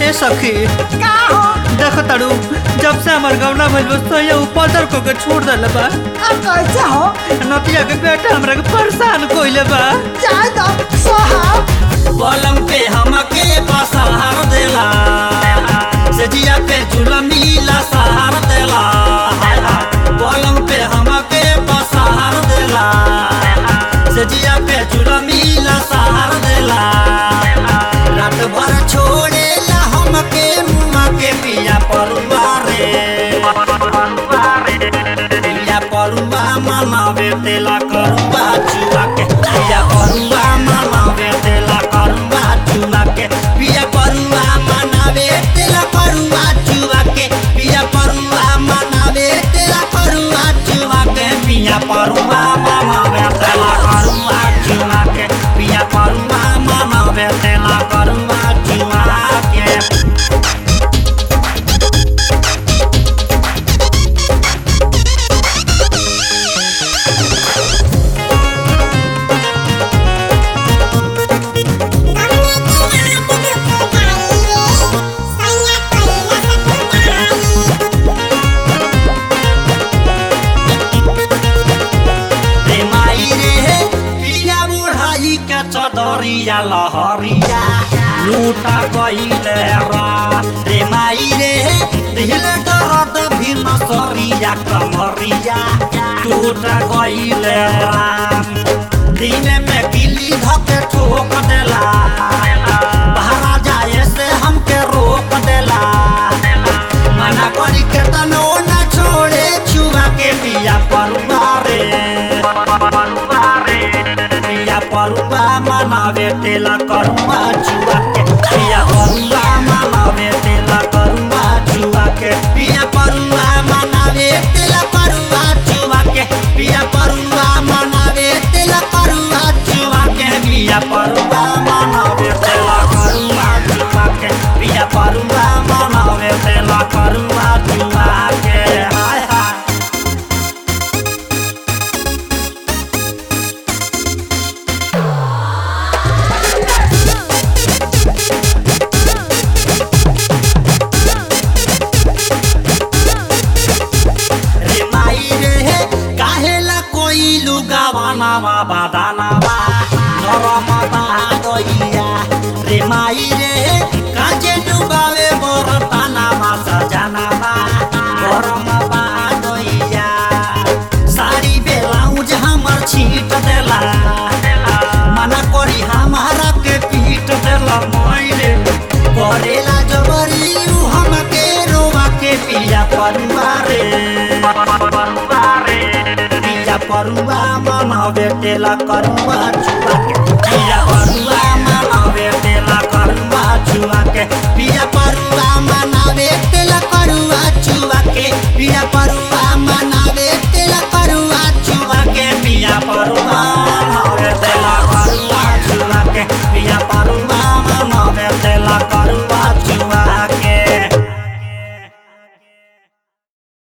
ए सखी का हो देखो ताड़ू जब से हमार गौना भइल बस तो ये ऊपर को के छोड़ देले बा अब कैसे हो नतिया के बेटा हमरा के परेशान कोइले बा जाए दो सोहा पलंग पे हमके बसहार देला सजिया पे झुलमीला सहार देला पलंग पे हमके बसहार देला सजिया पे झुलमीला सहार देला रात भर छोड़ेला हमके मुआ के पिया परुआ रे पिया परुआ मनावे तेला करुआ चुआ के पिया परुआ मनावे तेला करुआ चुआ के पिया परुआ मनावे तेला करुआ चुआ के पिया परुआ मनावे तेला करुआ चुआ के पिया परुआ मनावे तेला करुआ चुआ के पिया परुआ मनावे तेला करुआ चुआ के रे माई रे पिया बुढ़ाई के चदरिया लहरिया लूटा गईले रा रे माई रे दिल दर्द भी नसरिया कमरिया टूटा गईले राम दिन में गिली धके ठोक देला बाहर जाए से हमके रोक देला मना करी के तनो न छोड़े छुआ के पिया परुआ रे पिया परुआ मनावे तेला करुआ छुआ के पिया परुआ मनावे तेला करुआ छुआ के पिया परुआ मनावे तेला करुआ छुआ के पिया परुआ मनावे तेला करुआ छुआ के पिया परुआ मनावे तेला करुआ छुआ के पिया परुआ मनावे तेला करुआ छुआ के हाय हाय रे माई रे काहेला कोई लुगावाना वा बादाना वा नरम बादइया रे माई रे काजे डुबावे बरताना वा सजाना वा गरम बादइया साड़ी बेलाउज हमर छीट देला मना करी हमारा के पीट देला माई रे करेला जबरी उ हमके रोवा के पिया परुआ रे पिया परुआ मनावे तेला करुआ छुआ के पिया परुआ